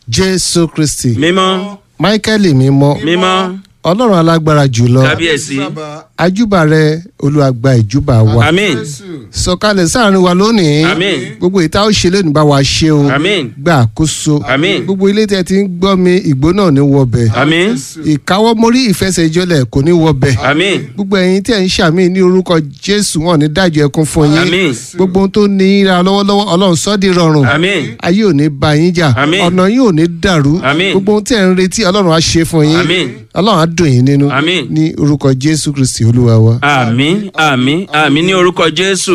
jésù kristi mímọ́ máíkẹ́lì mímọ́ mímọ́ ọlọ́run alágbára jùlọ kábíyèsí ajúbà rẹ olùwàgbà ìjúbà wa àmín sọ̀kalẹ̀ sáàrin wa lónìí Àmín. gbogbo ìta ó ṣe lónìí bá wa ṣe o àmín gba àkóso Àmín. gbogbo ilé tẹ ti ń gbọ́ mi ìgbó náà ní wọbẹ̀ àmín ìkáwọ́ mórí ìfẹsẹ̀jọlẹ̀ kò ní wọbẹ̀ àmín gbogbo ẹ̀yin tí ẹ̀ ń ṣàmì ní orúkọ jésù wọn ní dájọ́ ẹkún fún yín Àmín. gbogbo ohun tó ní í ra lọ́wọ́lọ́wọ́ ọlọ́run sọ́ọ́dì rọrùn àmín ayé ò ní bá yín jà Àmín. ọ̀nà yín ò ní dàrú Àmín. gbogbo ohun tí ẹ̀ ń retí ọlọ́run á ṣe fún yín Àmín. ọlọ́run á dùn yín nínú Àmín. ní orúkọ jésù kristi olúwa wa. àmín àmín àmín ní orúkọ jésù.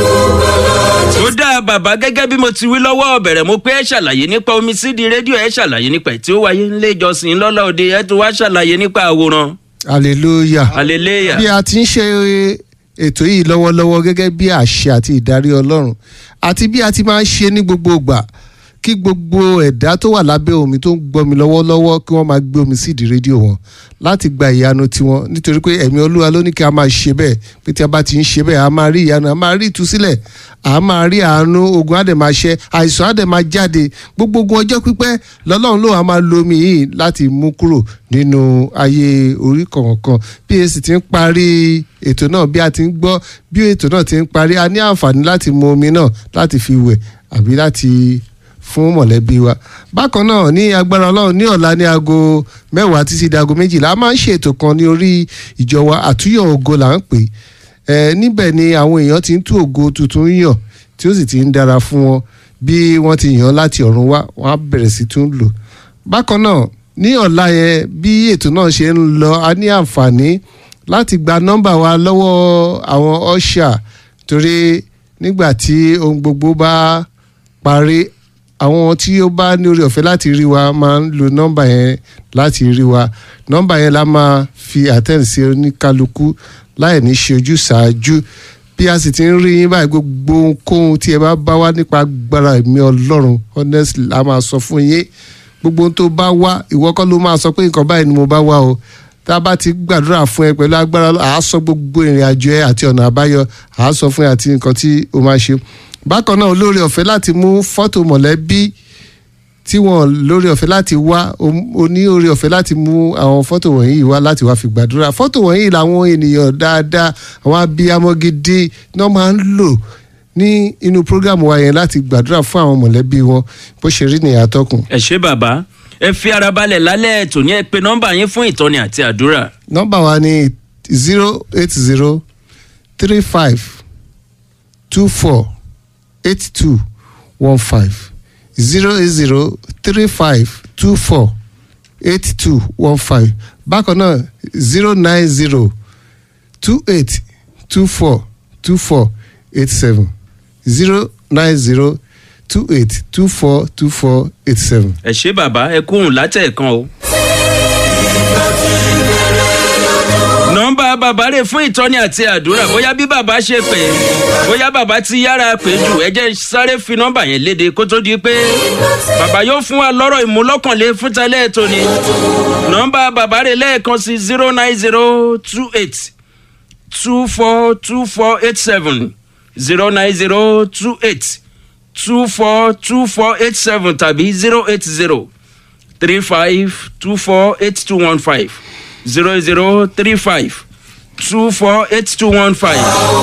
ó dáa bàbá gẹ́gẹ́ bí mo ti wí lọ́wọ́ bẹ̀rẹ̀ mo pé ẹ ṣàlàyé nípa omi sídìí rédíò ẹ ṣàlàyé nípa ẹ̀ tí ó wáyé nílé ìjọsìn lọ́lá òde ẹ tún wá ṣàlàyé nípa àwòrán hallelujah. hallelujah bí a ti ń ṣe ètò yìí lọ́wọ́lọ́wọ́ gẹ́gẹ́ bí àṣẹ àti ìdarí ọlọ́run àti bí a ti máa ń ṣe ní gbogbo ìgbà kí gbogbo ẹ̀dá tó wà lábẹ́ omi tó ń gbọ́ mi lọ́wọ́lọ́wọ́ kí wọ́n máa gbé omi sídìí rédíò wọn láti gba ìyanu tiwọn nítorí pé ẹ̀mí olúwa ló ní kí a máa ṣe bẹ́ẹ̀ pé tí a bá ti ń ṣe bẹ́ẹ̀ a máa rí ìyanu a máa rí ìtúsílẹ̀ a máa rí àánú ogun á dẹ̀ máa ṣẹ àìsàn á dẹ̀ máa jáde gbogbo ogun ọjọ́ pípẹ́ lọ́lọ́run ló wà máa lo omi yìí láti mú kúrò nínú ayé orí kọ̀ọ̀kan bí èsì ti ń parí ètò náà bí a ti ń gbọ́ bí ètò náà ti ń parí a ní àǹfààní láti mu omi náà láti fi wẹ̀ àbí láti fún mọ̀lẹ́bí wa bákan náà ní agbára ọlọ́run ní ọ̀la ní aago mẹ́wàá títí di aago méjìlá a máa ń ṣètò kan ní orí ìjọ wa àtúnyọ̀ ògo là ń pè é ẹ níbẹ̀ ni àwọn èèyàn ti ń tú ògo tuntun yàn tí ó sì ti ń dára fún wọn bí wọ́n ti yàn láti ọ̀run wá wọ́n á bẹ̀rẹ̀ sí tún lò bákan náà ní ọ̀la yẹn bí ètò náà ṣe ń lọ a ní àǹfààní láti gba nọ́mbà wa lọ́wọ́ àwọn ọ̀ṣà torí nígbà tí ohun gbogbo bá parí àwọn tí ó bá ní orí ọ̀fẹ́ láti rí wa máa ń lo nọ́mbà yẹn láti rí wa nọ́mbà yẹn la máa fi àtẹ̀ǹsì sí oníkálukú láì ní ṣe ojú ṣáájú bí a sì ti ń rí yín báyìí gbogbo ohunkóhun tí ẹ bá bá wá nípa agbára ẹ̀mí ọlọ́run honestly a máa sọ fún yín gbogbo ohun tó bá wá ìwọ kọ́ ló máa sọ pé nǹkan báyìí ni mo bá wá o tá a bá ti gbàdúrà fún ẹ pẹ̀lú agbára àá sọ gbogbo ìrìn àjò ẹ àti ọ̀nà àbáyọ àá sọ fún ẹ àti nǹkan tí o máa ṣe bákan náà olóore ọ̀fẹ́ láti mú fọ́tò mọ̀lẹ́bí tí wọ́n lórí ọ̀fẹ́ láti wá o ní orí ọ̀fẹ́ láti mú àwọn fọ́tò wọ̀nyí wá láti wá fi gbàdúrà fọ́tò wọ̀nyí làwọn ènìyàn dáadáa àwọn abiyamọ gidi náà máa ń lò ní inú prógámù wa yẹn láti gbàdúrà fún àwọn mọ̀lẹ́bí wọn bó ṣe rí nìyà tọkùn. ẹ ṣé bàbá ẹ fi ara balẹ̀ lálẹ́ ètò ní ẹ pé nọ́mbà yín fún ìtọ́ni àti àdúrà. nọ́mbà wa ni zero eight zero three five two four eight two one five zero eight zero three five two four eight two one five bákan náà zero nine zero two eight two four two four eight seven zero nine zero two eight two four two four eight seven. ẹ ṣé bàbá ẹ kúhùn látẹ̀ẹ̀kan o. nọ́mbà bàbá rè fún ìtọ́ni àti àdúrà bóyá bí bàbá ṣe pè é bóyá bàbá ti yára pè jù ẹ jẹ́ sáré fi nọ́mbà yẹn léde kó tó di pé bàbá yóò fún wa lọ́rọ̀ ìmúlọ́kànlé fún tẹ́lẹ̀ ètò ni nọ́mbà bàbá rè lẹ́ẹ̀kan sí zero nine zero two eight two four two four eight seven zero nine zero two eight two four two four eight seven tàbí zero eight zero three five two four eight two one five zero zero three five two four eight two one five.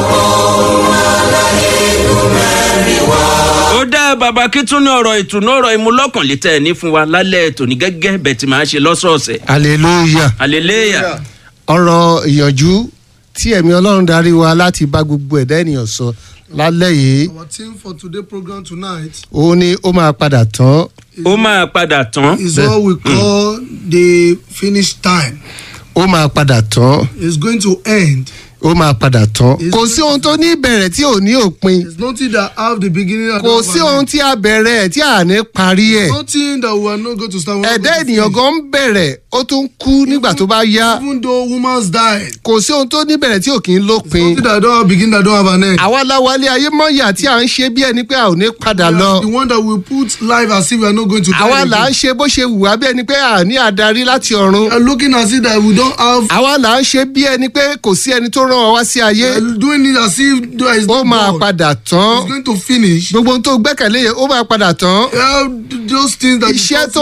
ó dá bàbá kí tún ní ọ̀rọ̀ ìtùnú ọ̀rọ̀ ìmúlọ́kànlé tẹ̀ ní fún wa lálẹ́ tòní gẹ́gẹ́ bẹ́ẹ̀ tí màá ṣe lọ́sọ̀ọ̀sẹ̀. hallelujah hallelujah. ọ̀rọ̀ ìyànjú tí ẹ̀mí ọlọ́run darí wa láti bá gbogbo ẹ̀dá ènìyàn sọ lálẹ́ yìí Our theme for today program tonight òun ni ó máa padà tán ó máa padà tán. is what we call the finish time. ó máa padà tán It's going to end. ó máa padà tán Is- kò sí ohun tó ní ìbẹ̀rẹ̀ tí ò ní òpin It's nothing that have the beginning and kò the sí ohun tí a bẹ̀rẹ̀ ẹ̀ tí a ní parí ẹ̀ Nothing that we are not going to start. we're not ẹ̀dá going to ènìyàn finish. gan ń bẹ̀rẹ̀ ó tún kú nígbà tó bá yá Even though woman's died, kò sí ohun tó ní ìbẹ̀rẹ̀ tí ò kì í lópin nothing that don't have beginning that don't have an end. àwa la wálé ayé mọ́yà tí à ń ṣe bí ẹni pé a ò ní padà We lọ are the one that will put life as if we are not going to die. àwa là ń again. ṣe bó ṣe wù wá bí ẹni pé a ní adarí láti ọ̀run We are looking as if that we don't have. àwa là ń ṣe bí ẹni pé kò sí ẹni tó rán wa wá sí ayé We are doing it as if there is ó no máa God. padà tán It's going to finish. gbogbo ohun tó gbẹ́kẹ̀lé yẹn ó máa padà tán Yeah, those things that you iṣẹ́ thought tó